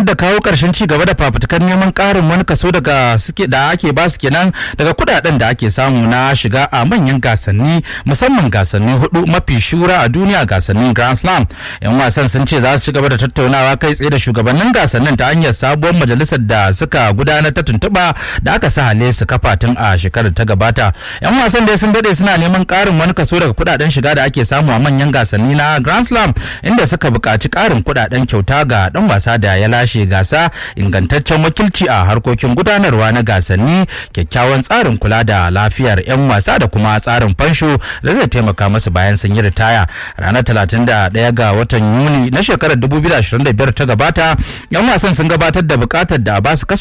sanar da kawo karshen ci gaba da fafutukar neman karin wani kaso daga suke da ake ba su kenan daga kudaden da ake samu na shiga a manyan gasanni musamman gasanni hudu mafi shura a duniya gasannin Grand Slam. Yan wasan sun ce za su ci gaba da tattaunawa kai tsaye da shugabannin gasannin ta hanyar sabuwar majalisar da suka gudanar ta tuntuɓa da aka sa hale su kafa tun a shekarar ta gabata. Yan wasan dai sun dade suna neman karin wani kaso daga kudaden shiga da ake samu a manyan gasanni na Grand Slam inda suka buƙaci karin kudaden kyauta ga dan wasa da ya lashe gasa ingantaccen wakilci a harkokin gudanarwa na gasanni kyakkyawan tsarin kula da lafiyar 'yan wasa da kuma tsarin fansho da zai taimaka masu bayan sun yi ritaya ranar 31 ga watan yuni na shekarar 2025 ta gabata 'yan wasan sun gabatar da bukatar da ba su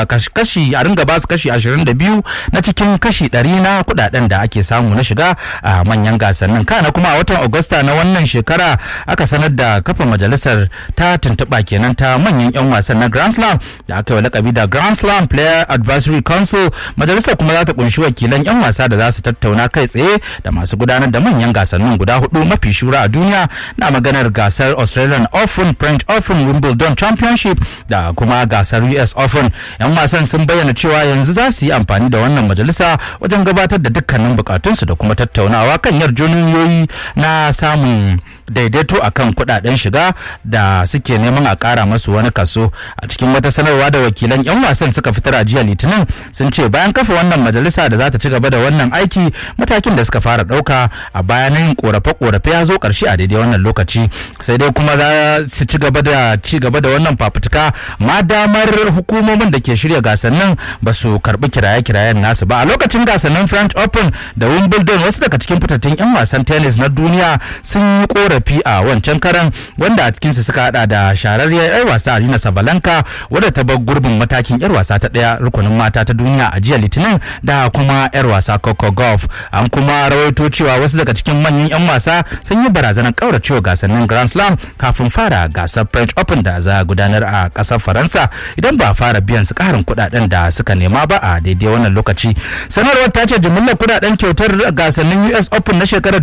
kashi a ringa ba su kashi 22 na cikin kashi 100 na kudaden da ake samu na shiga a manyan gasannin kana kuma a watan agusta na wannan shekara aka sanar da kafa majalisar ta tuntuɓa kenan ta manyan 'yan wasan na grand slam da aka yi lakabi da grand slam player advisory council majalisar kuma za ta kunshi wakilan 'yan wasa da za su tattauna kai tsaye da masu gudanar da manyan gasannin guda hudu mafi shura a duniya na maganar gasar australian open french open wimbledon championship da kuma gasar us open 'yan wasan sun bayyana cewa yanzu za su yi amfani da wannan majalisa wajen gabatar da dukkanin bukatunsu da kuma tattaunawa kan yarjejeniyoyi na samun daidaito akan kudaden shiga da suke neman a kara masu wani kaso a cikin wata sanarwa da wakilan 'yan wasan suka fitar a jiya litinin sun ce bayan kafa wannan majalisa da za ta ci gaba da wannan aiki matakin da suka fara dauka a bayanan korafe-korafe ya zo karshe a daidai wannan lokaci sai dai kuma za su ci gaba da ci gaba da wannan fafutuka ma damar hukumomin da ke shirya gasannin ba su karbi kiraye-kirayen nasu ba a lokacin gasannin french open da wimbledon wasu daga cikin fitattun 'yan wasan tennis na duniya sun yi korafi a wancan karan wanda a cikinsu suka hada da shararriyar 'yar wasa Arina Sabalanka wadda ta bar gurbin matakin 'yar wasa ta daya rukunin mata ta duniya a jiya Litinin da kuma 'yar wasa Coco Golf. An kuma rawaito cewa wasu daga cikin manyan 'yan wasa sun yi barazanar kauracewa gasannin Grand Slam kafin fara gasar French Open da za a gudanar a kasar Faransa idan ba fara biyan su karin kudaden da suka nema ba a daidai wannan lokaci. Sanarwar ta ce jimillar kudaden kyautar gasannin US Open na shekarar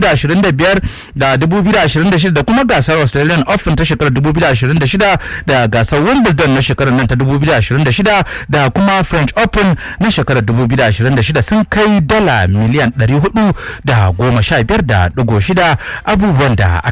2025 da 2026 da kuma gasar Australian Open ta shekarar 2026 da gasar Wimbledon na shekarar nan ta 2026 da kuma French Open na shekarar 2026 sun kai dala miliyan 415.6 abubuwan da